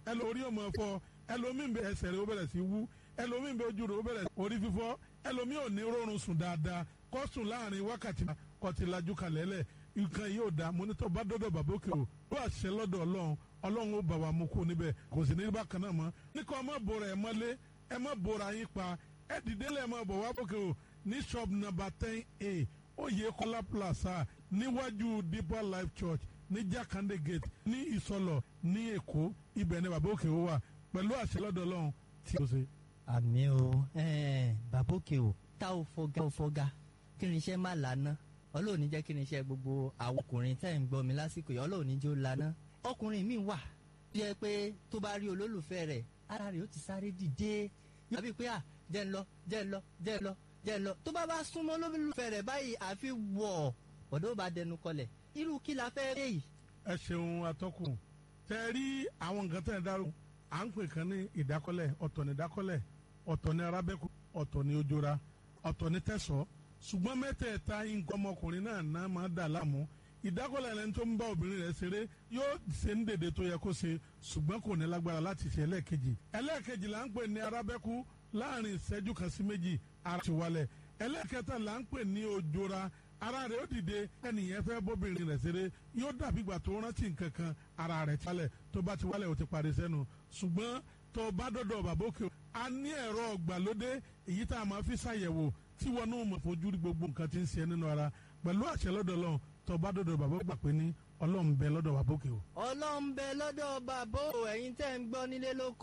ẹlòmíì ọmọ fọ ẹlòmíì bẹ ẹsẹ̀ rẹ̀ ó bẹ̀rẹ̀ sí wú ẹlòmíì bẹ ojú rẹ̀ ó bẹ̀rẹ̀ orí fífọ́ ẹlòmíì ò ní rọrùn sùn dáadáa kó sùn láàrin wákàtí kọtìlájú kalẹ̀ lẹ̀ nǹkan yìí ò dáa mo ní tó bá dọ́dọ̀ bàbá òkè o ó àṣẹ lọ́dọ̀ ọlọ́run ọlọ́run ó bà wá mú kó níbẹ̀ kò sì ní bákan náà mọ́ ní kó ọmọ bòrò ẹ̀ mọ́lé ẹ má bòrò ayín pa ẹ dìde lẹ́ẹ̀ mọ́ bọ̀ wá òkè o ní shop number ten a oyè kọ́lá plaza níwájú deeper life church ní jakande gate ní ìsọlọ ní èkó ibẹ̀ ni bàbá òkè o wà pẹ̀lú àṣẹ lọ́dọ̀ ọlọ́run tí o ṣe. àmì o bàbá òkè o tá ò fọgá ò fọgá kí ni iṣẹ́ má lànà ọlọ́ọ̀ni jẹ́ kí ni iṣẹ́ gbogbo àwọn ọkùnrin tẹ́ ń gbọ́ mi lásìkò yìí ọlọ́ọ̀ni jẹ́ ó lànà ọkùnrin mi wà bí ẹ pé tó bá rí olólùfẹ́ rẹ̀ ara rẹ̀ ó ti sáré dìde yóò bí pé à jẹ́ ń lọ jẹ́ ń lọ jẹ́ ń lọ jẹ́ ń lọ tó bá bá súnmọ́ olólùfẹ́ rẹ̀ báyìí àfi wọ̀ ọ̀dọ́ bá dẹnu kọlẹ̀ irú kí la fẹ́ rí yìí. ẹ ṣeun atọ́kùn tẹ rí àwọn nǹkan tẹ̀ ń dárò à ń pè kan ní ìdákọ́lẹ̀ ọ̀tọ̀ ní ìdákọ́lẹ̀ ọ̀tọ̀ ní arábẹ́kù ọ̀tọ̀ ní ojora ọ̀tọ̀ ní tẹ̀sọ́ ṣùgbọ́n mẹ́tẹ̀ẹ̀ta nǹkan ọmọkùnrin náà náà máa dà láàmú ìdákọ́lẹ̀ ẹni tó ń bá obìnrin rẹ̀ ṣeré yóò ṣe ń dèdè tó yẹ kó ṣe ṣùgbọ́n kò ní lágbára láti ṣe ẹlẹ́ẹ̀kejì ẹlẹ́ẹ̀kejì là ń pè ní arábẹ́kú láàrin ìṣẹ́jú kan sí méjì ara ti wálẹ̀ ẹlẹ́ẹ̀kẹta là ń pè ní ojora ara rẹ̀ ó dìde ẹnìyẹn fẹ́ bóbìnrin rẹ̀ ṣeré yóò dàbí ìgbà tó rántí nǹkan kan ara rẹ̀ ti wálẹ̀ tó bá ti wálẹ̀ ó ti parí sẹ́nu ṣùgbọ́n tó bá dọ́dọ̀ bàbá òkè a ní ẹ̀rọ ọ̀gbàlódé èyí tá a máa fi ṣàyẹ̀wò tí wọn náà mọ̀ fojú rí gbogbo nǹkan tí ń ṣe nínú ara pẹ̀lú àṣẹ lọ́dọ̀ lọ́hùn tó bá dọ́dọ̀ bàbá gbà pé ní ọlọ́run bẹ lọ́dọ̀ bàbá òkè o. ọlọ́run bẹ lọ́dọ̀ bàbá o ẹ̀yin tẹ́ ń gbọ́ nílé lóko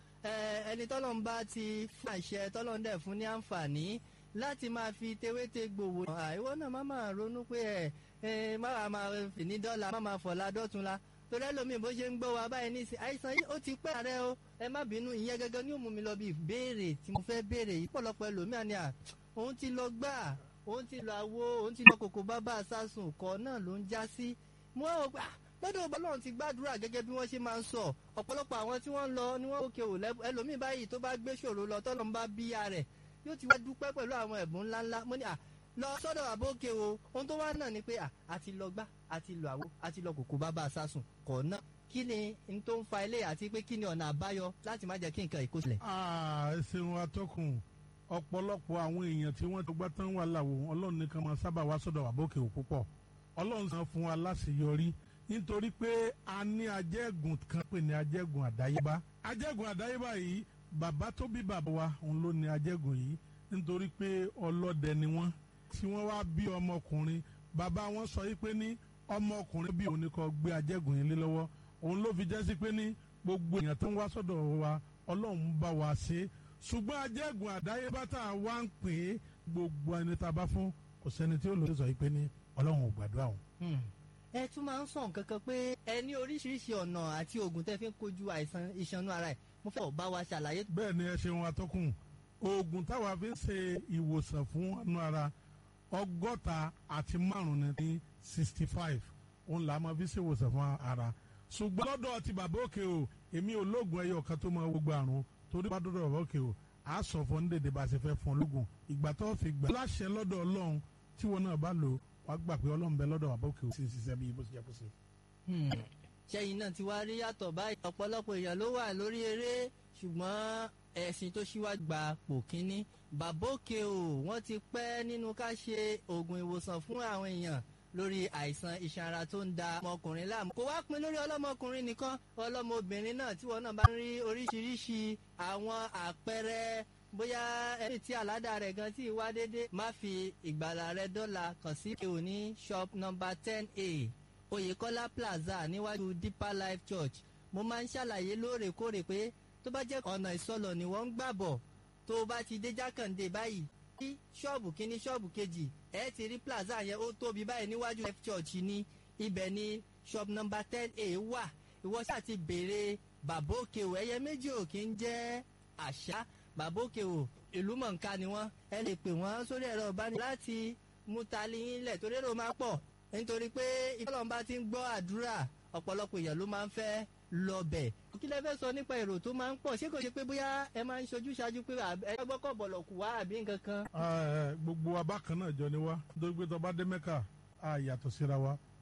ẹni tọ́lọ́run bá ti fún àṣẹ tọ́lọ́run dẹ̀ fún ní àǹfààní láti máa fi tewéte gbòwò. àìwọ náà má máa ronú pé ẹ má máa fi ní dọ́là má máa fọ̀la dọ́tunla torí ẹlòmíì bó ṣe ń gbọ́ wa báyìí nísìn àìsàn yìí ó ti pẹ́ rẹ o ẹ má bínú ìyẹn gẹ́gẹ́ ní òmùmí lọ bí ìbéèrè tí mo fẹ́ béèrè yìí pọ̀lọpọ̀ ẹlòmíà ni à òun ti lọ gbà òun ti lọ àwo òun ti lọ kòkó bábà sásùn kọ náà ló ń já sí mo rò pé lọ́dọ̀ ọlọ́run ti gbàdúrà gẹ́gẹ́ bí wọ́n ṣe máa ń sọ ọ̀pọ̀lọpọ̀ àwọn tí wọ́n ń lọ ni wọ́n òkè ò ẹlòmíì báyìí tó bá gbé ṣòro lọ tọ́lọ́ ń bá bíyà rẹ̀ yóò ti wá dúpẹ́ pẹ̀lú àwọn ẹ̀bùn ńláńlá mo ní à lọ sọ́dọ̀ àbókè o ohun tó wá náà ni pé à àti lọ gbá àti lọ àwo àti lọ kòkó bábà sásùn kọ̀ náà kí ni n tó ń fa ilé àti pé kí ni ọ̀nà àbáyọ láti má jẹ́ kí nǹkan ìkó sílẹ̀. ẹ ṣeun atọ́kùn ọ̀pọ̀lọpọ̀ àwọn èèyàn tí wọ́n ti gbá tán wà láwo ọlọ́run nìkan máa sábà wá sọ́dọ̀ àbókè ò púpọ̀ ọlọ́run san fún wa láṣeyọrí nítorí pé a ní ajẹ́gùn kan pè ní ajẹ́gùn àdáyébá ajẹ́gùn àdáyébá yìí bàbá tó bí bàbá wa òun ló ní ajẹ́gùn yìí nítorí pé ọlọ́dẹ ni wọ́n tí wọ́n wá bí ọmọkùnrin bàbá wọn sọ yìí pé ní ọmọkùnrin bí òun ni kò gbé ajẹ́gùn yìí lé lọ́wọ́ òun ló fi jẹ́ sí pé ní gbogbo èèyàn tó ń wá sọ́dọ̀ wa ọlọ́run bá wa ṣe ṣùgbọ́n ajẹ́gùn àdáyébá tá a wá ń pè é gbogbo ẹni tá a bá fún kò sẹ́ni tí ó lò ó sọ yìí pé ní ọlọ́run ò gbàdúrà òun ẹ tún máa ń sọ nǹkan kan pé ẹ ní oríṣiríṣi ọ̀nà àti oògùn tẹ́ fi ń kojú àìsàn ìṣanú ara ẹ̀ mo fẹ́ bá wa ṣàlàyé. bẹ́ẹ̀ ni ẹ ṣeun atọ́kùn oògùn táwa fi ń ṣe ìwòsàn fún ọ̀nà ara ọgọ́ta àti márùn-ún ní sixty five òun là á máa fi ṣe ìwòsàn fún ara ṣùgbọ́n lọ́dọ̀ ti bàbá òkè o èmi ò lóògùn ẹyọ kan tó máa gbogbo àrùn torí bá dọ́dọ̀ bàbá òkè o àá sọ fún ní dèdè bá a ṣe fẹ́ fún ológun ìgbà tó fi gbà láṣẹ lọ́dọ̀ ọlọ́run tí wọn náà bá lò wàá gbà pé ọlọ́run bẹ lọ́dọ̀ bàbá òkè o sì ń ṣiṣẹ́ bí bó ṣe jẹ́ kó ṣe. ṣẹ́yìn náà ti wá rí yàtọ̀ báyìí ọ̀pọ̀lọpọ̀ èèyàn ló wà lórí eré ṣùgbọ́n ẹ̀sìn tó ṣíwájú gba pò kínní bàbá òkè o wọ́n ti pẹ́ nínú ká ṣe oògùn ìwòsàn fún àwọn èèyàn lórí àìsàn iṣan ara tó ń da ọmọkùnrin láàmú. kò wá pin lórí ọlọ́mọkùnrin nìkan ọlọ́mọbìnrin náà tí wọn náà bá ń rí oríṣiríṣi àwọn àpẹẹrẹ bóyá ẹni tí àládà rẹ̀ gan tí wá dédé má fi ìgbàlà rẹ̀ dọ́là kàn sí òní shop number ten a oyèkọ́lá plaza níwájú deeper life church mo máa ń ṣàlàyé lóòrèkóòrè pé tó bá jẹ́ ọ̀nà ìsọlọ̀ ni wọ́n ń gbà bọ̀ tó bá ti dé jákàndé báyìí ní ṣọ́ọ̀bù kínní ṣọ́ọ̀bù kejì ẹ ti rí plaza yẹn ó tóbi báyìí níwájú life church ní ibẹ̀ ní shop number ten a wà ìwọ ṣáà ti béèrè bàbá òkè o ẹyẹ méjì ò kí ń jẹ́ àṣà bàbá òkè o ìlú mọ̀ǹká ni wọ́n ẹ lè pè wọ́n sórí ẹ̀rọ ìbánisọ̀rọ̀ láti mú tali yín lẹ̀ torí èrò máa pọ̀ nítorí pé ìfọlọ́nba ti ń gbọ́ àdúrà ọ̀pọ̀lọpọ̀ èèyàn ló máa ń fẹ́ lọ bẹ̀. kí lẹ fẹ́ sọ nípa èrò tó máa ń pọ̀ ṣé kò ṣe pé bóyá ẹ máa ń ṣojú ṣáájú pé ẹ gbọ́kọ̀ bọ̀lọ̀ kù wá àbí nǹkan kan. gbogbo abákan náà jọ ni wá nítorí pé tó bá dé mẹ́kà á yàtọ̀ síra wa